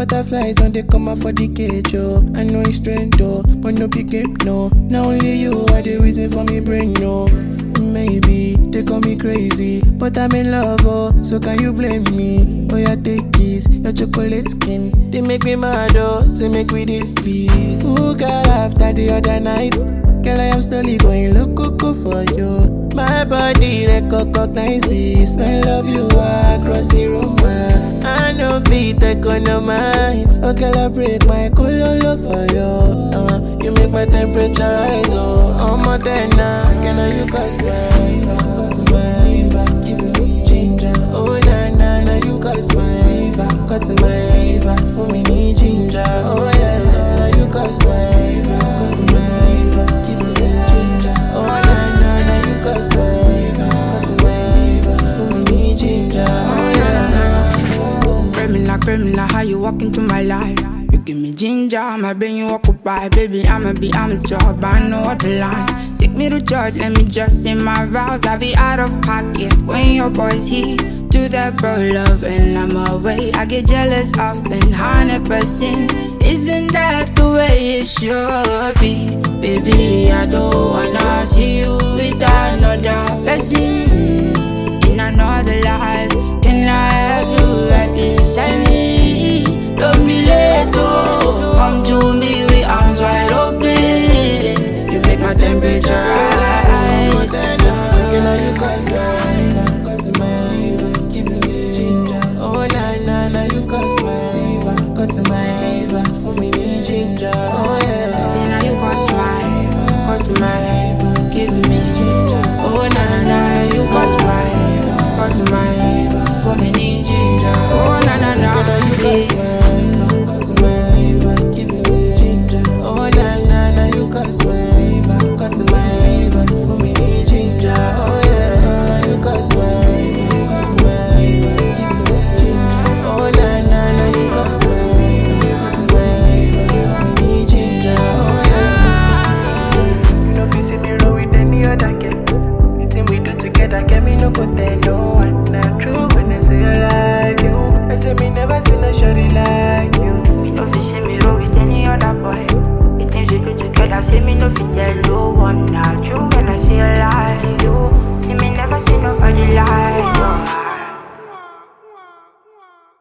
butterflies on they come out for the cage, oh. I know it's strange, though, but no pick up, no. Now only you are the reason for me brain, no. Maybe they call me crazy, but I'm in love, oh. So can you blame me? Oh, yeah, take kiss, your chocolate skin. They make me mad, oh. They make me the peace. Who got after the other night? Girl, I am slowly going loco for you. My body recognize the smell of you across the room. I know fit economize. Oh, girl, I break my cololo for you. Uh, you make my temperature rise. Oh, I'm more than now. Can I you cause my fever? Cause my fever. Give me ginger. Oh, na na na, you cause my fever. Cause my fever. For me, need ginger. Oh, yeah, yeah, you cause my fever. Cause my fever. Give me ginger. Oh, na na na, you cause my fever. Cause my fever. For me, need ginger. Oh, yeah, yeah. Criminal, criminal, how you walk into my life? You give me ginger, my brain you occupy. Baby, I'ma be, I'm a job, I know what the line. Take me to church, let me just say my vows. I be out of pocket when your boys here. Do that bro love and I'm away. I get jealous often, hundred percent. Isn't that the way it should be? Baby, I don't wanna see you with another person in another life. Can I have you right beside me? Don't be late, oh. Come to me with arms wide open. You make my temperature rise. Girl, are you cause my fever, cause my fever, give me ginger. Oh na na na, you cause my fever, cause my fever, for me need ginger. Oh yeah, Then now you got smile, got smile, fever, give me ginger. Oh na na na, you got smile, got smile, for me need ginger. Oh na na na, girl, are you cause yeah. my fever, cause my fever, give me ginger. Oh na na na, you cause my